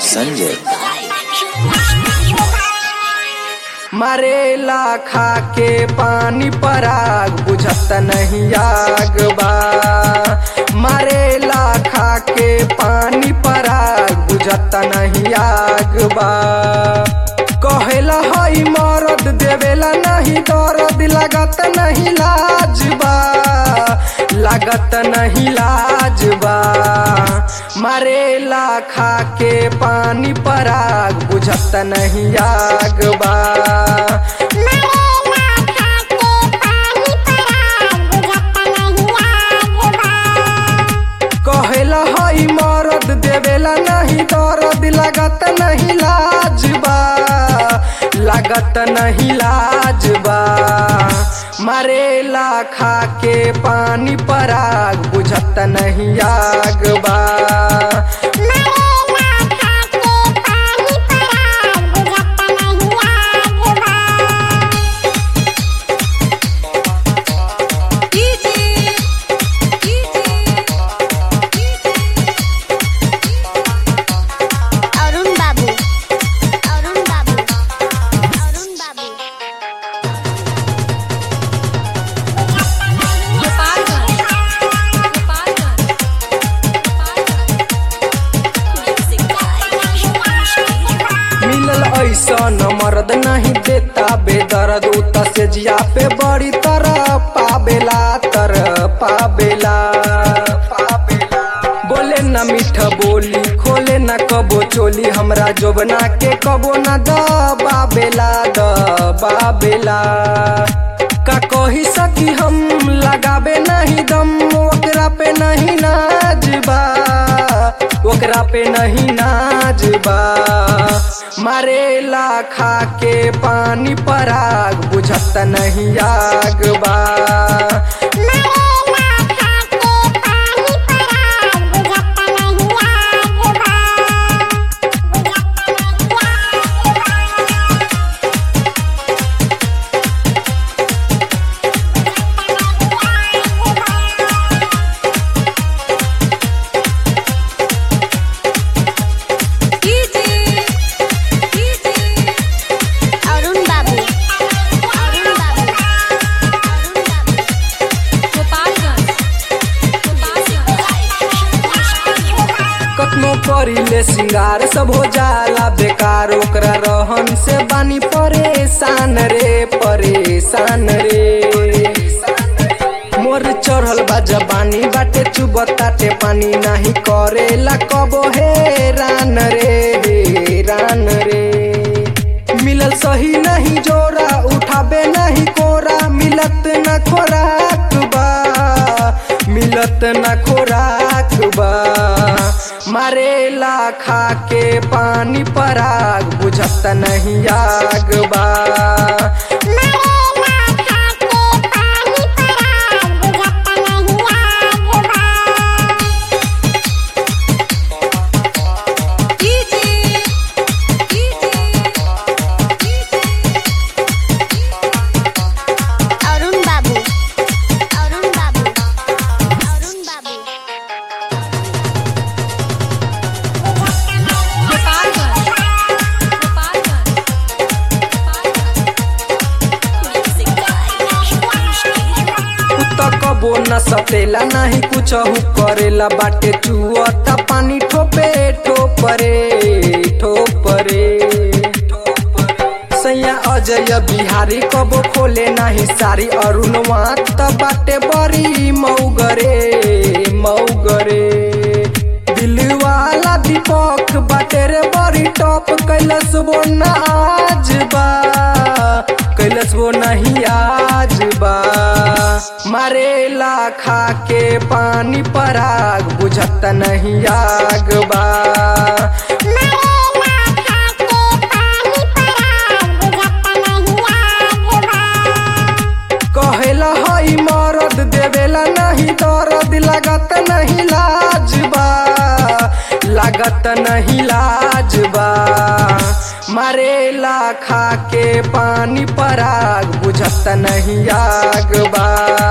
संजय मरेला खा के पानी पराग बुझत नहीं आग बा मरेला खा के पानी पराग बुझत नहीं आग बा कहेला हई मरद देवेला नहीं दर्द लागत नहीं लाज बा लागत नहीं लाज बा मरेला खा के पानी पराग बुझत नहीं आग बा कहेला हई मरद देवेला नहीं दर्द लागत नहीं लाज बा लागत नहीं लाज बा मरेला खा के पानी पराग बुझत नहीं आग बा अरुण बाबू अरुण बाबू अरुण बाबू मिलल ऐसन मर्द नहीं देता बेदर्द उत से जिया पे बड़ी तरह पाबेला तर पाबेला पाबेला बोले न मीठ बोली खोले न कबो चोली हमरा जोबना के कबो न दबाबेला दबाबेला का कही सकी हम लगाबे नहीं दम ओकरा पे नहीं नाजबा ओकरा पे नहीं नाजबा मरेला खा के पानी पराग बुझत नहीं आग बा अरुण बाबू अरुण बाबू अरुण बाबू कतनो करीले सिंगार सब हो जाला बेकार ओकरा रहन से बानी परेशान रे परेशान रे मोर चढ़ल बा जबानी बाटे चुबताटे पानी नाही करेला कबो हे रान रे हे रान रे मिलल सही नहीं जोरा उठाबे नहीं कोरा मिलत न खोराक बा मिलत न खोराक बा मरेला खा के पानी पराग बुझत नहीं आग बा अरुण बाबू अरुण बाबू अरुण बाबू कुत्ता कबो न सतेला नहीं कुछ करेला बाटे चुअता पानी ठोपे ठोपरे ठोपरे सैया अजय बिहारी कबो खोले नाही सारी अरुणवा त बाटे बड़ी मौगरे मौगरे दिलवाला दीपक बाटे रे बड़ी टॉप कैलस वो न आज बा कैलस वो नहीं आज बा मरेला खा के पानी पराग बुझत नहीं आग बा कहेला हई मरद देवेला नहीं दर्द लागत नहीं लाज बा लागत नहीं लाज बा मरेला खा के पानी पराग बुझत नहीं आग बा